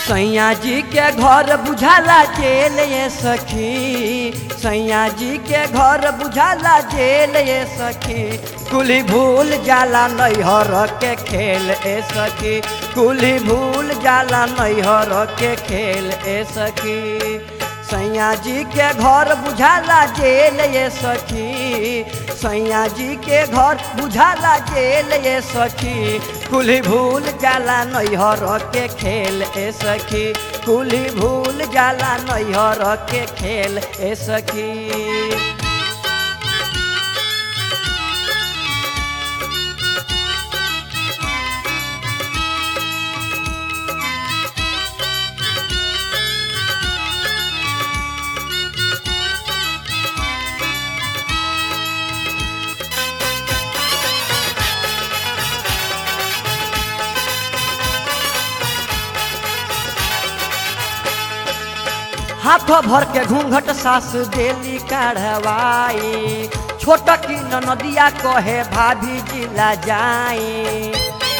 सैया जी के घर बुझाला जेल ये सखी सैया जी के घर बुझाला जेल ये सखी कुली भूल जाला नैहर के खेल ए सखी कुली भूल जाला नैहर के खेल ए सखी सैया जी के घर बुझाला जेल ये सखी सैया जी के घर बुझाला जेल ये सखी कुली भूल जाला नैहर के खेल ए सखी कुली भूल जाला नैहर के खेल ए सखी हाथ भर के घूंघट सास देली काढ़वाई छोट की नदिया कहे भाभी जिला जाई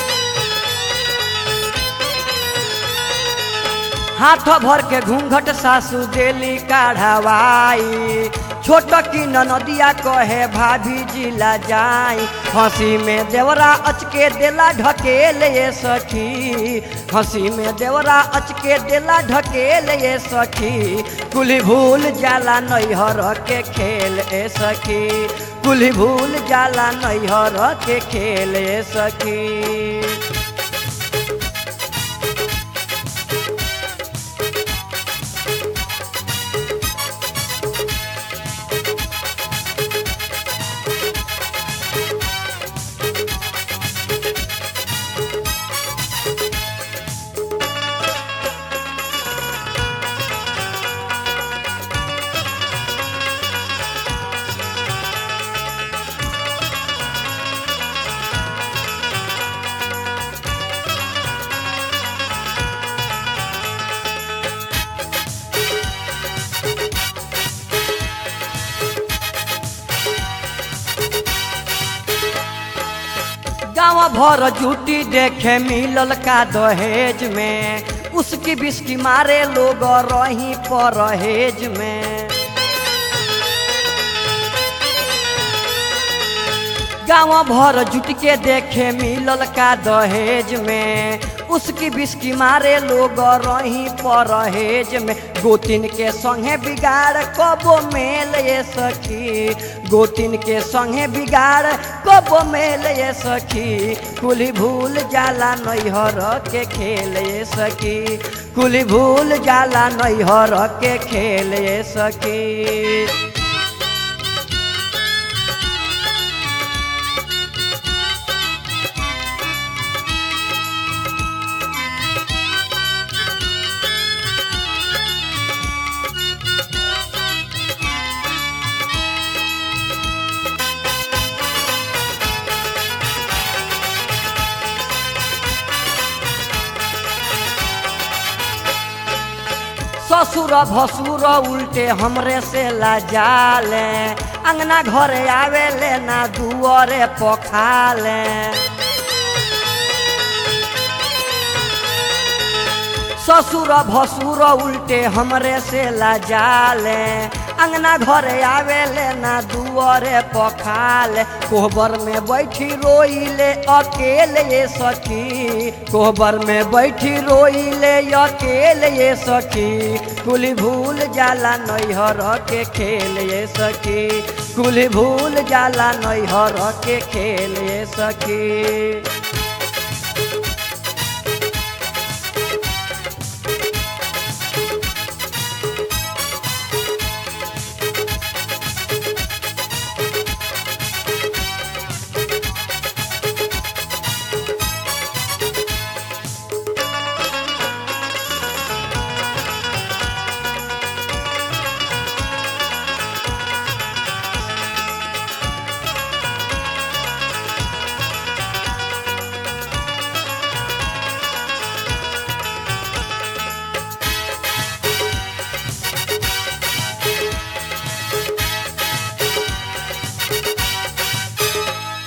हाथ भर के घूंघट सासू देली काढ़वाई छोट की नदिया कहे भाभी जिला जाई हंसी में देवरा अचके देला ढकेल ये सखी हंसी में देवरा अचके देला ढकेल ये सखी कुली भूल जाला नैहर के खेल ए सखी कुली भूल जाला नैहर के खेल ए सखी गाँव भर जूटी देखे मिलल का दहेज में उसकी बिस्की मारे लोग रही परहेज में गाँव भर जुट के देखे मिलल का दहेज में उसकी बिस्की मारे लोग रही परहेज में गोतिन के संगे बिगाड़ कबो मेल ये सखी गोतिन के संगे बिगाड़ कबो मेल ये सखी कुली भूल जाला नैहर के खेल ये सखी कुली भूल जाला नैहर के खेल ये सखी ससुर भसुर उल्टे हमरे से लाजाले अंगना घरे आवेले ना दुआरे पखाले ससुर भसुर उल्टे हमरे से लाजाले अंगना घरे आवेले ना दुआरे पखाले कोहबर में बैठी रोइले अकेले ये सखी कोहबर में बैठी रोइले अकेले ये सखी कुली भूल जाला नैहर के खेल ये सखी कुली भूल जाला नैहर के खेल ये सखी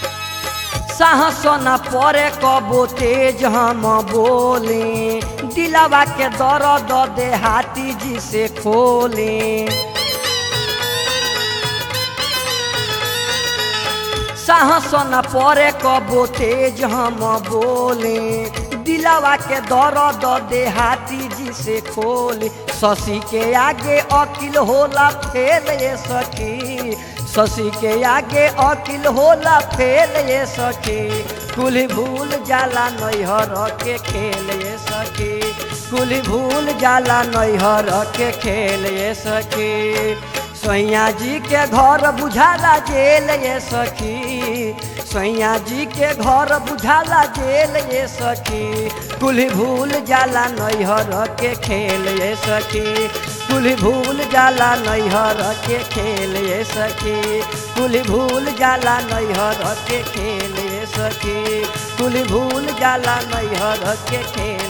साहस न परे कबो तेज हम बोले दिल दिलावा के दर्द देहाती जी से खोले साहस न परे कबो तेज हम बोले दिलावा के दर्द देहाती जी से खोले शशि के आगे अकिल होला फेल ये सखी शशि के आगे अकिल होला फेल ये सखी कुल भूल जाला नैहर के खेल ये सखी कुल भूल जाला नैहर के खेल ये सखी सैया जी के घर बुझाला जेल ये सखी सैया जी के घर बुझाला जेल ये सखी कुल भूल जाला नैहर के खेल ये सखी कुल भूल जाला नैहर के खेल ये सखी कुल भूल जाला नैहर के खेल ये सखी कुल भूल जाला नैहर के खेल